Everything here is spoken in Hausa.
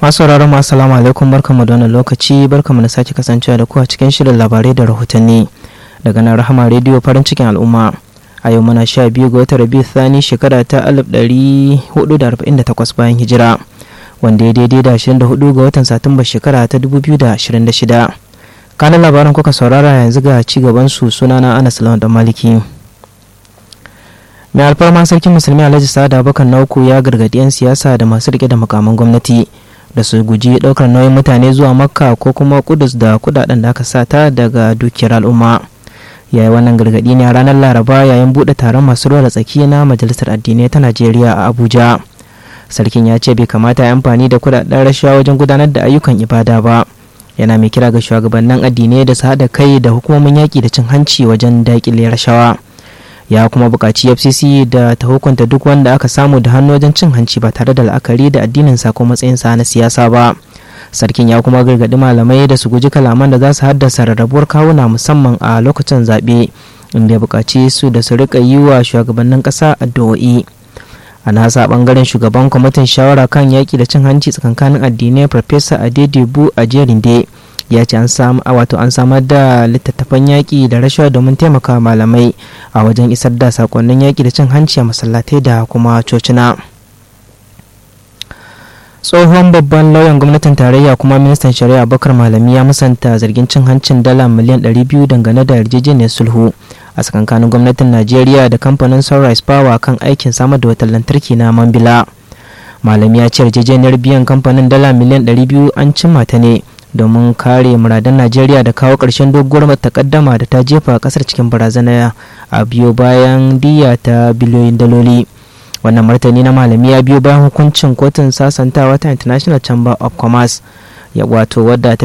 masu sauraron mu assalamu alaikum barkamu da wannan lokaci barkamu da sake kasancewa da ku a cikin shirin labarai da rahotanni daga nan rahama rediyo farin cikin al'umma a yau muna sha biyu ga watan rabi thani shekara ta alif ɗari hudu da arba'in da takwas bayan hijira wanda ya daidai da ashirin da hudu ga watan satumba shekara ta dubu biyu da ashirin da shida kanan labaran kuka saurara yanzu ga ci gaban su sunana anas lawan da maliki mai alfarma sarkin musulmi alhaji sa'ada bakan na uku ya gargadi 'yan siyasa da masu rike da makaman gwamnati da su guji daukar nauyin mutane zuwa makka ko kuma kudus da kudaden da aka sata daga dukiyar al'umma yayi wannan gargadi ne a ranar laraba yayin bude taron masu ruwa da tsaki na majalisar addinai ta najeriya a abuja sarkin ya ce bai kamata ya amfani da kudaden rashawa wajen gudanar da ayyukan ibada ba yana mai kira ga shugabannin addinai da su haɗa kai da hukumomin yaƙi da cin hanci wajen daƙile rashawa ya kuma buƙaci fcc da ta hukunta duk wanda aka samu da hannu wajen cin hanci ba tare da la'akari da addinin sa ko matsayinsa na siyasa ba sarkin ya kuma gargaɗi malamai da su guji kalaman da za su haddasa rarrabuwar kawuna musamman a lokacin zaɓe inda ya buƙaci su da su riƙa yi wa shugabannin ƙasa addu'o'i a nasa bangaren shugaban kwamitin shawara kan yaƙi da cin hanci tsakankanin addinai farfesa adedebu a jerinde ya ce an wato an samar da littattafan yaƙi da rashawa domin taimaka malamai a wajen isar da sakonnin yaƙi da cin hanci a masallatai da kuma cocina tsohon babban lauyan gwamnatin tarayya kuma ministan shari'a bakar malami ya musanta zargin cin hancin dala miliyan 200 dangane da yarjejeniyar sulhu a tsakankanin gwamnatin najeriya da kamfanin sunrise power kan aikin samar da wutar lantarki na mambila malami ya ce yarjejeniyar biyan kamfanin dala miliyan 200 an cimma ta ne domin kare muradan najeriya da kawo ƙarshen doguwar takaddama da ta jefa ƙasar cikin barazana a biyo bayan diya ta biliyoyin daloli wannan martani na malami ya biyo bayan hukuncin kotun sasantawa ta international chamber of commerce ya wato wadda ta